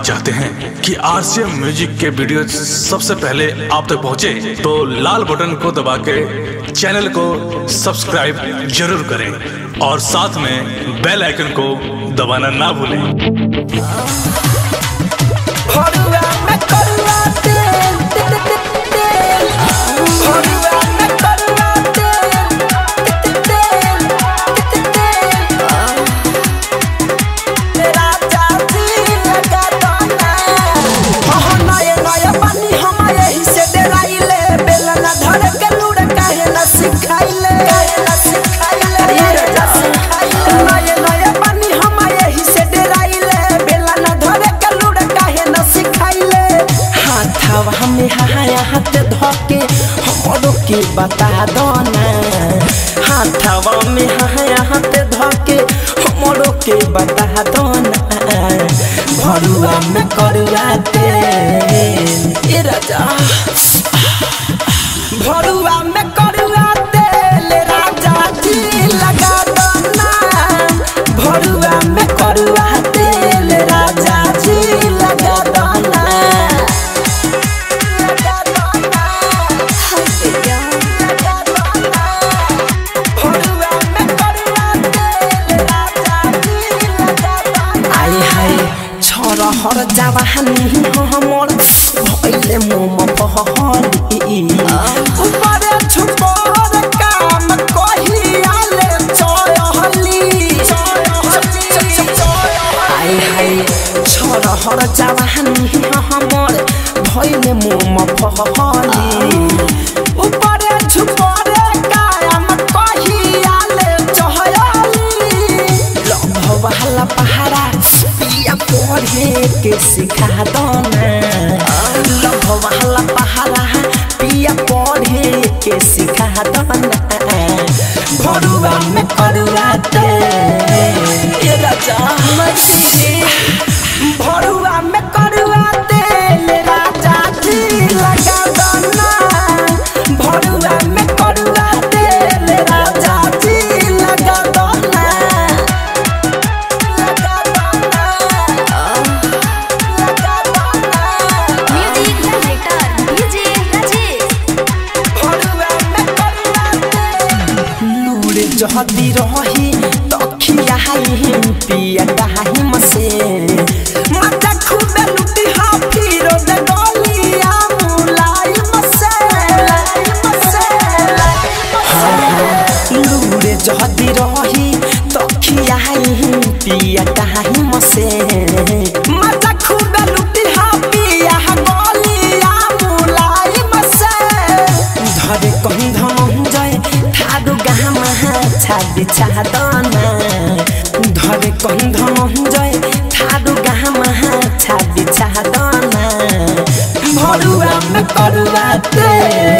चाहते हैं कि आरसीएम म्यूजिक के वीडियो सबसे पहले आप तक पहुंचे, तो लाल बटन को दबा के चैनल को सब्सक्राइब जरूर करें और साथ में बेल आइकन को दबाना ना भूलें फरुआ में करुआ तेल तेल तेल फरुआ में करुआ तेल तेल तेल तेरा जाती लगा दाना हो नए नए पानी हम यही से डराइले बेलना धर के लूड़ काहे न सिखाइले काहे न सिखाइले ये सिखाइले नए नए पानी हम यही से डराइले बेलना धर के लूड़ काहे न सिखाइले हाथवा हमें हाया हाथ धोके हमरो के बता दो ना हाथवा में हाया हाथ धोके हमरो के बता दो ना भरुआ में करुआ तेल ए राजा भरुआ में करुआ तेल राजा जी लगा दो ना भरुआ में करुआ तेल राजा जी लगा दो ना लगा दो ना लगा दो ना भरुआ में करुआ तेल राजा जी लगा दो ना आय हाय छोरा हर जवानी हमर भइले मोम पहली ऊपर छुपर काम कहियाले चयहली आय हाय छोरा हर जवानी हमर भइले मोम पहली ऊपर छुपर काम कहियाले चहयली लभवाला पहाड़ा पिया पढ़े के सिखा दो ना लभवाला पहाड़ा पिया पढ़े के सिखा दो ना भरुआ में करुआ ते ये राजा भरुआ में करुआ तेल राजा जी लगा दो ना भरुआ में करुआ तेल राजा जी लगा दो ना लगा दो ना लगा दो ना म्यूजिक डायरेक्टर डीजे राजेश भरुआ में करुआ तेल लूड़ जहदी रही तखिया ही पिया डाही मसे मजा खूबे लुटी हा फिरो दे गलिया मुलाई मसे मसे लूड़ जहदी रही तखिया ही पिया डाही मसे मजा खूबे लुटी हा पिया गलिया मुलाई मसे धरे कहीं धम जाए ठाडो गामा छादी चाहदना धरे कहीं धम जाए ठाडो गामा छादी चाहदना भरुआ में करुआ ते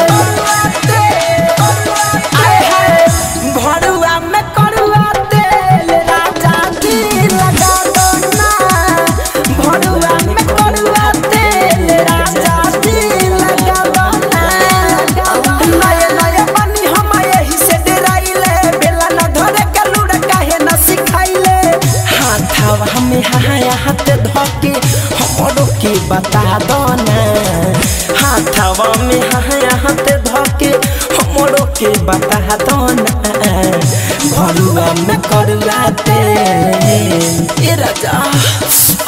आय हाय भरुआ में करुआ तेल राजा जी लगा दो ना भरुआ में करुआ तेल राजा जी लगा दो ना नए नए पानी हम यही से डराइले बेला न धरे के लूड़ काहे न सिखाइले हाथवा हमें हाया हाथ धोके हमरो के बता दो ना हाथवा में हाया हाथ धोके हमरो के बता दो ना भरुआ में करुआ तेल ए राजा